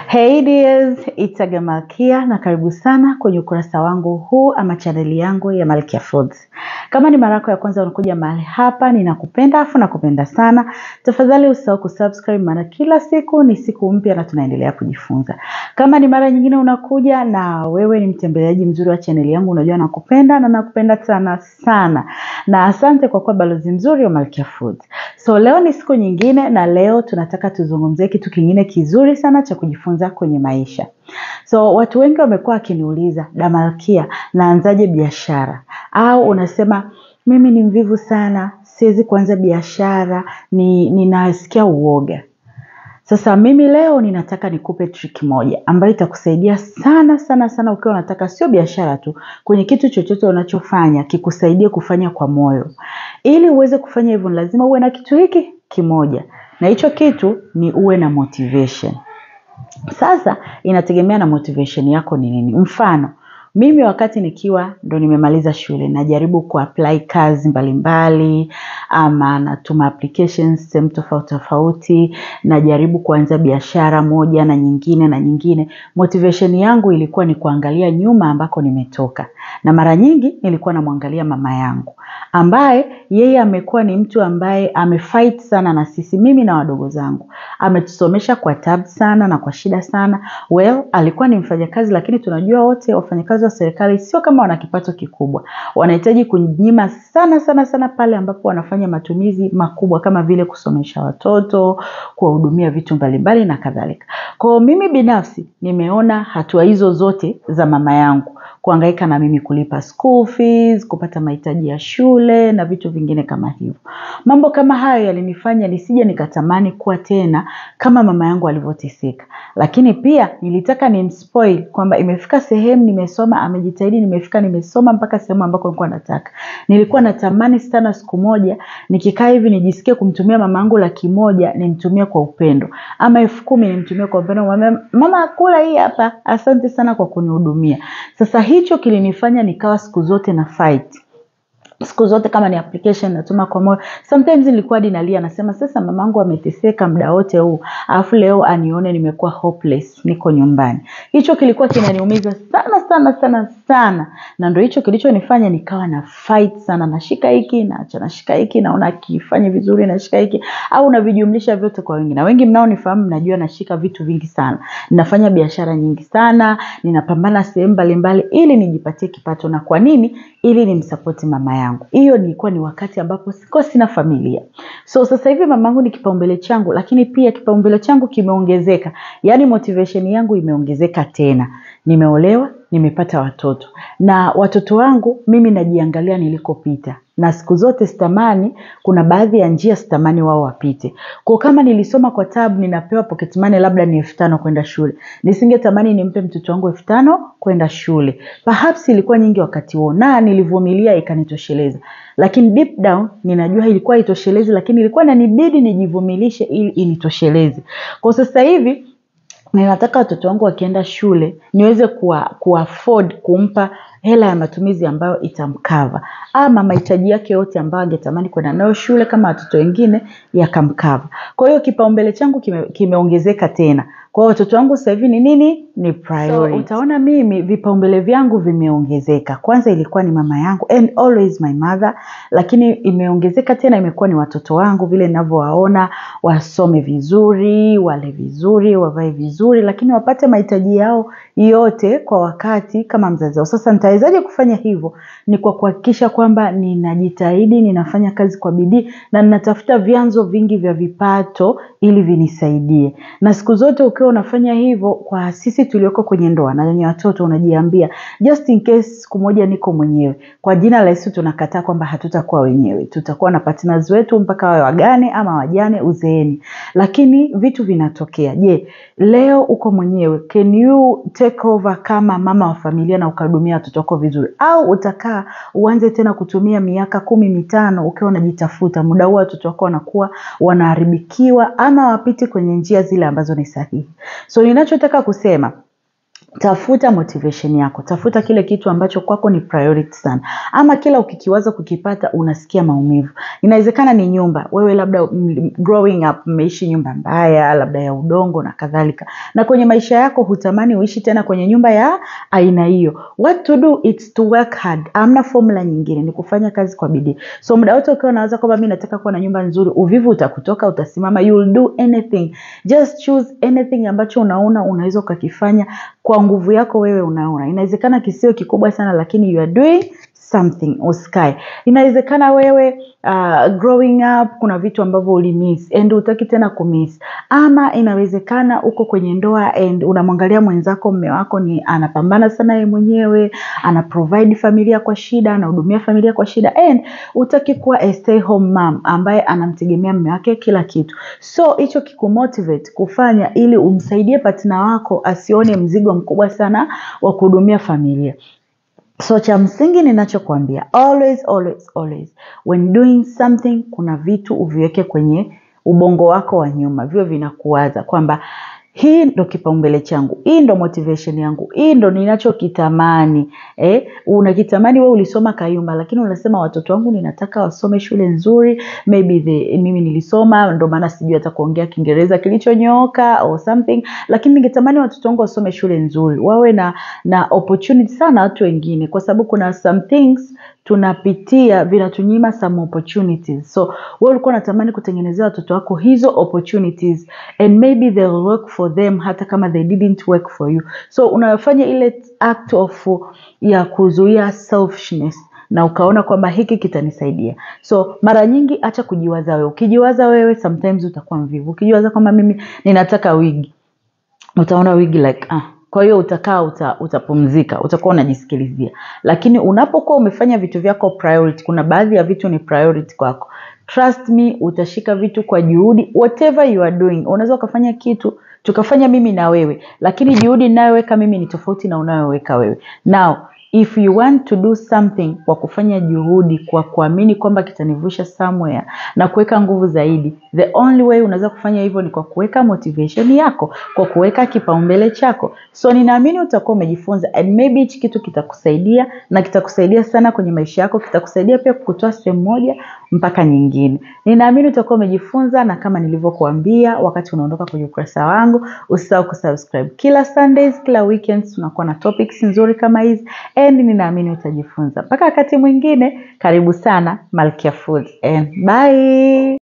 Hey dears, it's Aga Malkia na karibu sana kwenye ukurasa wangu huu ama chaneli yangu ya Malkia Foods. Kama ni mara yako ya kwanza unakuja mahali hapa, ninakupenda afu nakupenda sana. Tafadhali usahau kusubscribe maana kila siku ni siku mpya na tunaendelea kujifunza. Kama ni mara nyingine unakuja na wewe ni mtembeleaji mzuri wa chaneli yangu, unajua nakupenda na nakupenda sana sana. Na asante kwa kuwa balozi mzuri wa Malkia Foods. So leo ni siku nyingine na leo tunataka tuzungumzie kitu kingine kizuri sana cha kujifunza kwenye maisha. So watu wengi wamekuwa wakiniuliza, Damalkia, naanzaje biashara? Au unasema mimi ni mvivu sana, siwezi kuanza biashara, ni ninasikia uoga. Sasa mimi leo ninataka nikupe trick moja ambayo itakusaidia sana sana sana ukiwa unataka sio biashara tu, kwenye kitu chochote unachofanya kikusaidie kufanya kwa moyo. Ili uweze kufanya hivyo, ni lazima uwe na kitu hiki kimoja, na hicho kitu ni uwe na motivation. Sasa inategemea na motivation yako ni nini. Mfano, mimi wakati nikiwa ndo nimemaliza shule najaribu kuapply kazi mbalimbali ama natuma applications sehemu tofauti tofauti, najaribu kuanza biashara moja na nyingine na nyingine. Motivation yangu ilikuwa ni kuangalia nyuma ambako nimetoka, na mara nyingi nilikuwa namwangalia mama yangu ambaye yeye amekuwa ni mtu ambaye amefight sana na sisi, mimi na wadogo zangu, ametusomesha kwa tabu sana na kwa shida sana. Well, alikuwa ni mfanyakazi, lakini tunajua wote wafanyakazi wa serikali sio kama wana kipato kikubwa, wanahitaji kunyima sana sana sana pale ambapo wanafanya matumizi makubwa kama vile kusomesha watoto, kuwahudumia vitu mbalimbali na kadhalika. Kwa mimi binafsi nimeona hatua hizo zote za mama yangu kuhangaika na mimi kulipa school fees, kupata mahitaji ya shule na vitu vingine kama hivyo. Mambo kama hayo yalinifanya nisije nikatamani kuwa tena kama mama yangu alivyoteseka, lakini pia nilitaka nimspoil kwamba imefika sehemu nimesoma, amejitahidi, nimefika nimesoma mpaka sehemu ambako nilikuwa nataka. Nilikuwa natamani sana siku moja nikikaa hivi nijisikie kumtumia mama yangu laki moja nimtumie kwa upendo, ama elfu kumi nimtumie kwa upendo, mwambie mama, kula hii hapa, asante sana kwa kunihudumia. Sasa hicho kilinifanya nikawa siku zote na fight siku zote kama ni application natuma kwa moyo. Sometimes nilikuwa hadi nalia, nasema sasa mamangu ameteseka muda wote huu, alafu leo anione nimekuwa hopeless, niko nyumbani. Hicho kilikuwa kinaniumiza sana sana sana sana, na ndio hicho kilichonifanya nikawa na fight sana, nashika hiki naacha, nashika hiki naona akifanya vizuri, nashika hiki au navijumlisha vyote kwa wengi, na wengi mnaonifahamu mnajua nashika vitu vingi sana, ninafanya biashara nyingi sana, ninapambana sehemu mbalimbali ili nijipatie kipato. Na kwa nini? Ili nimsapoti mama yangu. Hiyo nilikuwa ni wakati ambapo sikuwa sina familia. So sasa hivi mamangu ni kipaumbele changu, lakini pia kipaumbele changu kimeongezeka, yaani motivation yangu imeongezeka tena. Nimeolewa, nimepata watoto, na watoto wangu mimi najiangalia nilikopita na siku zote sitamani, kuna baadhi ya njia sitamani wao wapite. Kwa kama nilisoma kwa tabu, ninapewa pocket money labda ni elfu tano kwenda shule, nisingetamani nimpe mtoto wangu elfu tano kwenda shule. Perhaps ilikuwa nyingi wakati huo na nilivumilia ikanitosheleza, lakini deep down ninajua ilikuwa itoshelezi, lakini ilikuwa inanibidi nijivumilishe ili initosheleze. Kwa sasa hivi ninataka watoto wangu wakienda shule niweze kuwa, kuwa afford kumpa hela ya matumizi ambayo itamkava ama mahitaji yake yote ambayo angetamani kwenda nayo shule kama watoto wengine yakamkava. Kwa hiyo kipaumbele changu kime, kimeongezeka tena. Kwa hiyo watoto wangu sasa hivi ni nini? Ni priority. So, utaona mimi vipaumbele vyangu vimeongezeka. Kwanza ilikuwa ni mama yangu and always my mother, lakini imeongezeka tena, imekuwa ni watoto wangu, vile ninavyowaona wasome vizuri, wale vizuri, wavae vizuri, lakini wapate mahitaji yao yote kwa wakati kama mzazi wao. Sasa nitawezaje kufanya hivyo? Ni kwa kuhakikisha kwamba ninajitahidi, ninafanya kazi kwa bidii na ninatafuta vyanzo vingi vya vipato ili vinisaidie. Na siku zote ukiwa unafanya hivyo, kwa sisi tulioko kwenye ndoa na wenye watoto, unajiambia just in case siku moja niko mwenyewe, kwa jina la Yesu tunakataa kwamba hatutakuwa wenyewe, tutakuwa na partners wetu mpaka wawe wagane ama wajane uzeeni, lakini vitu vinatokea. Je, leo uko mwenyewe, can you take over kama mama wa familia na ukahudumia watoto wako vizuri, au utakaa uanze tena kutumia miaka kumi mitano ukiwa unajitafuta? Muda huo watoto wako wanakuwa wanaharibikiwa ama wapiti kwenye njia zile ambazo ni sahihi. So ninachotaka kusema tafuta motivation yako tafuta kile kitu ambacho kwako ni priority sana ama kila ukikiwaza kukipata unasikia maumivu inawezekana ni nyumba wewe labda mm, growing up mmeishi nyumba mbaya labda ya udongo na kadhalika na kwenye maisha yako hutamani uishi tena kwenye nyumba ya aina hiyo what to do it's to work hard amna formula nyingine ni kufanya kazi kwa bidii so muda wote ukiwa unawaza kwamba mi nataka kuwa na nyumba nzuri uvivu utakutoka utasimama you will do anything just choose anything ambacho unaona unaweza ukakifanya kwa nguvu yako wewe unaona inawezekana kisiwe kikubwa sana lakini you are doing something usikae inawezekana wewe uh, growing up kuna vitu ambavyo ulimiss and utaki tena kumiss ama inawezekana uko kwenye ndoa and unamwangalia mwenzako mme wako ni anapambana sana yeye mwenyewe ana provide familia kwa shida anahudumia familia kwa shida and utaki kuwa a stay home mom ambaye anamtegemea mme wake kila kitu so hicho kikumotivate kufanya ili umsaidie patina wako asione mzigo mkubwa sana wa kuhudumia familia so cha msingi ninachokwambia always always always when doing something kuna vitu uviweke kwenye ubongo wako wa nyuma vio vinakuwaza kwamba hii ndo kipaumbele changu hii ndo motivation yangu hii ndo ninachokitamani eh, unakitamani we ulisoma kayumba lakini unasema watoto wangu ninataka wasome shule nzuri maybe the, mimi nilisoma ndo maana sijui hata kuongea kiingereza kilichonyooka or something lakini ningetamani watoto wangu wasome shule nzuri wawe na na opportunity sana watu wengine kwa sababu kuna some things tunapitia vinatunyima some opportunities so wewe ulikuwa unatamani kutengenezea watoto wako hizo opportunities and maybe they'll work for them hata kama they didn't work for you so unafanya ile act of ya kuzuia selfishness na ukaona kwamba hiki kitanisaidia so mara nyingi acha kujiwaza wewe ukijiwaza wewe sometimes utakuwa mvivu ukijiwaza kwamba mimi ninataka wigi utaona wigi like ah kwa hiyo utakaa uta, utapumzika utakuwa unajisikilizia lakini unapokuwa umefanya vitu vyako priority kuna baadhi ya vitu ni priority kwako trust me utashika vitu kwa juhudi whatever you are doing unaweza ukafanya kitu tukafanya mimi na wewe lakini juhudi inayoweka mimi ni tofauti na unayoweka wewe now if you want to do something kwa kufanya juhudi kwa kuamini kwamba kitanivusha somewhere na kuweka nguvu zaidi the only way unaweza kufanya hivyo ni kwa kuweka motivation yako kwa kuweka kipaumbele chako so ninaamini utakuwa umejifunza and maybe hichi kitu kitakusaidia na kitakusaidia sana kwenye maisha yako kitakusaidia pia kukutoa sehemu moja mpaka nyingine ninaamini utakuwa umejifunza na kama nilivyokuambia wakati unaondoka kwenye ukurasa wangu usisahau kusubscribe kila sundays kila weekends tunakuwa na topics nzuri kama hizi and ninaamini utajifunza mpaka wakati mwingine karibu sana malkia foods and bye